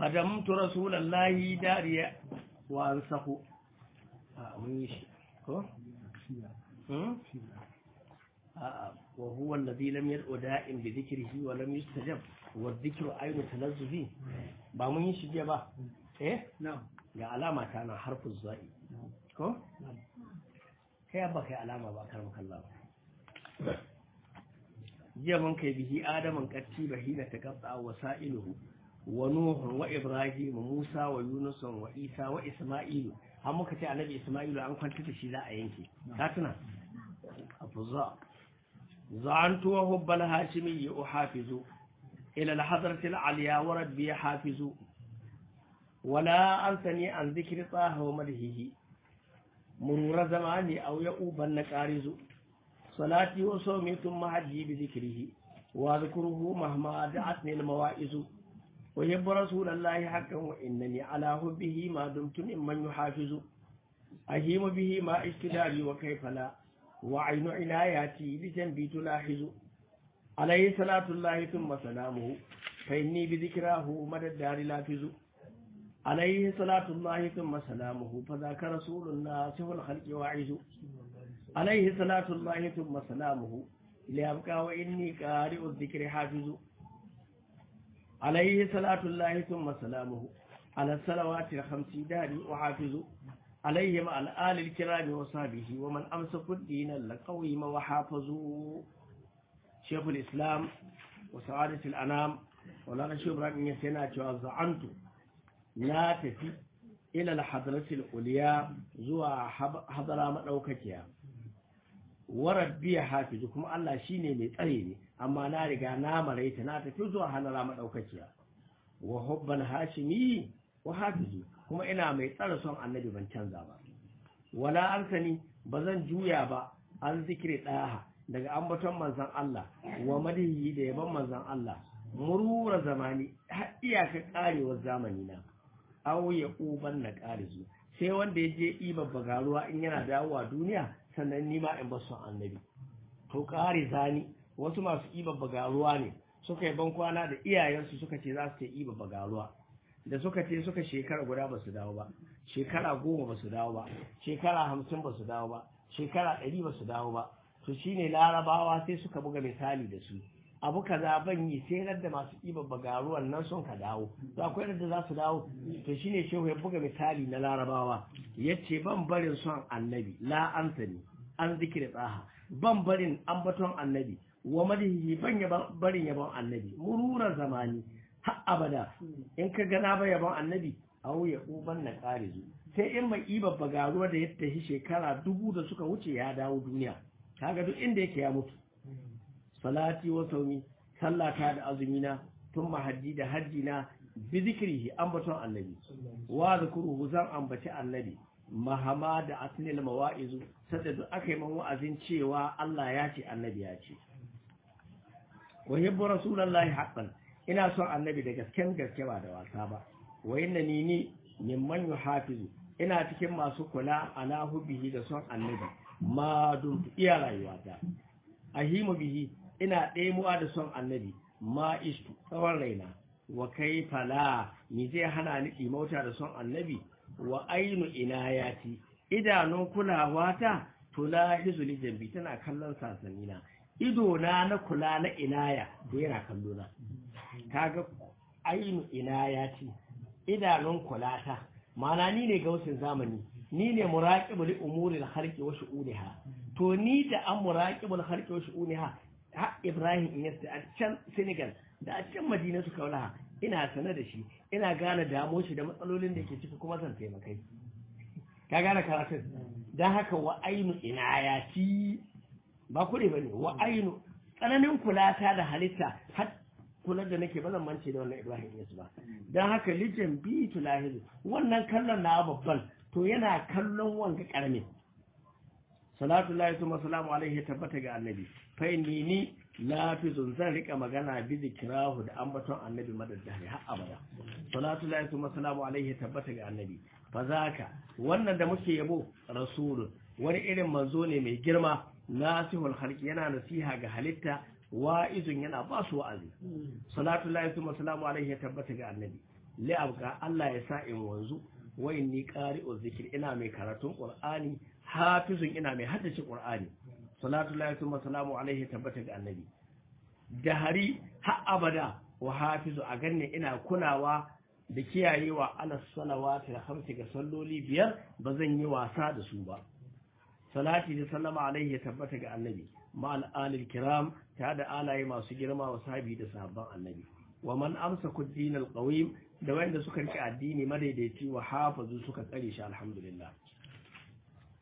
khadamtu rasulallahi dariya wa ansahu a mun yi shi ko hmm a wa huwa alladhi lam yad'u da'im bi dhikrihi wa lam yustajab wa dhikru aynu talazzuhi ba mun yi shi jiya ba eh ga alama ta na harfin za'i ko kai ba kai alama ba kar makalla ba jiya mun kai bihi adaman katti bahina taqatta wa sa'iluhu wa nuhu wa ibrahim musa wa yunus wa isa wa isma'ilu har muka ce annabi isma'ilu an kwanta da shi za a yanke ka tuna afza za'antu wa hubbal hashimi uhafizu ila al-hadrati al-aliya wa rabbi hafizu ولا أنثني عن ذكر طه ومدهه مرور زماني أو يؤوب النكارز صلاتي وصومي ثم حجي بذكره واذكره مهما دعتني الموائز ويب رسول الله حقا وإنني على حبه ما دمت ممن يحافظ أهيم به ما اشتداري وكيف لا وعين عناياتي بجنبي تلاحظ عليه صلاة الله ثم سلامه فإني بذكراه مدى الدار لافظ عليه صلاة الله ثم سلامه فذاك رسول الله سوى الخلق واعز عليه صلاة الله ثم سلامه ليبقى وإني قارئ الذكر حافظ عليه صلاة الله ثم سلامه على الصلوات الخمس داري وحافظ عليه مع الآل الكرام وصحبه ومن أمسك الدين لقويم وحافظوا شيخ الإسلام وسعادة الأنام ولا نشوف رأيك يسينا وزعنت na tafi ila al-hadratil uliya zuwa hadara madaukakiya wa rabbi hafizu kuma Allah shine mai tsare ne amma na riga na maraita na tafi zuwa hadara madaukakiya wa hubban hashimi wa hafizu kuma ina mai tsare son annabi ban canza ba wala arsani bazan juya ba an zikire daha daga ambaton manzon Allah wa madihi da yaban manzon Allah murura zamani har iyaka karewar zamani na aw ya uban na ƙarizu sai wanda ya je iba bagaruwa in yana dawowa duniya sannan nima in ba son annabi to ƙari zani wasu masu iba bagaruwa ne suka yi bankwana da iyayensu suka ce za su ta iba bagaruwa da suka ce suka shekara guda ba su dawo ba shekara goma ba su dawo ba shekara hamsin ba su dawo ba shekara ɗari ba su dawo ba to shine larabawa sai suka buga misali da su abu kaza ban yi sai da masu ɗiba bagaruwan nan sun ka dawo to akwai da za su dawo to shine shehu ya buga misali na larabawa yace ban barin son annabi la ansani an zikira tsaha ban barin ambaton annabi wa madihi ban ya barin yabon annabi murura zamani har abada in ka gana ba yabon annabi au ya uban na karizu sai in mai ɗiba bagaruwa da ya tafi shekara dubu da suka wuce ya dawo duniya kaga duk inda yake ya mutu salati wa saumi sallata da azumina tun mahajji da hajji na bi zikrihi ambaton annabi wa zikruhu zan ambaci annabi mahama da asnil mawa'izu sadda duk aka yi man wa'azin cewa Allah ya ce annabi ya ce wa yabbu rasulullahi haqqan ina son annabi da gasken gaske ba da wasa ba wa innani ni mimman yuhafizu ina cikin masu kula ala hubbihi da son annabi ma dun iya rayuwata ahimu bihi ina ɗemuwa da son annabi ma istu tsawon raina wa kai fala ni zai hana ni ɗimauta da son annabi wa ainu inayati idanun kulawa ta tula hizuli jambi tana kallon sasanina ido na na kula na inaya to yana kallo na kaga ainu inayati idanun kulata ma'ana ni ne gausin zamani ni ne muraqibul umuril khalqi wa shu'uniha to ni da an muraqibul khalqi wa shu'uniha ha Ibrahim in yasta a can Senegal da a can Madina su kaula ina sanar da shi ina gane damo shi da matsalolin da ke ciki kuma zan taimakai ka gane karatun dan haka wa ainu inayati ba kure bane wa ainu tsananin kulata da halitta har kula da nake ba zan mance da wannan Ibrahim Yesu ba dan haka lijin bi tulahidu wannan kallon na babban to yana kallon wanga karamin salatu lahi kuma salamu alaihi ya tabbata ga annabi fa inni ni lafizun zan rika magana bi zikrahu da ambaton annabi madaddari har abada salatu lahi kuma salamu alaihi ya tabbata ga annabi fa zaka wannan da muke yabo rasulun wani irin manzo ne mai girma nasihul khalqi yana nasiha ga halitta wa'izun yana ba su wa'azi salatu lahi kuma salamu alaihi ya tabbata ga annabi li abqa Allah ya sa in wanzu wa inni qari'u zikr ina mai karatun qur'ani hafizun ina mai haddace qur'ani salatu lillahi wa salamu alaihi tabbata ga annabi da hari har abada wa hafizu a ganne ina kulawa da kiyayewa ala salawati da hamsi ga salloli biyar ba zan yi wasa da su ba salati da sallama alaihi tabbata ga annabi ma al'alil kiram ta da alaye masu girma wa sahabi da sahabban annabi wa man amsa kuddin alqawim da wanda suka rike addini madaidaici wa hafazu suka tsare shi alhamdulillah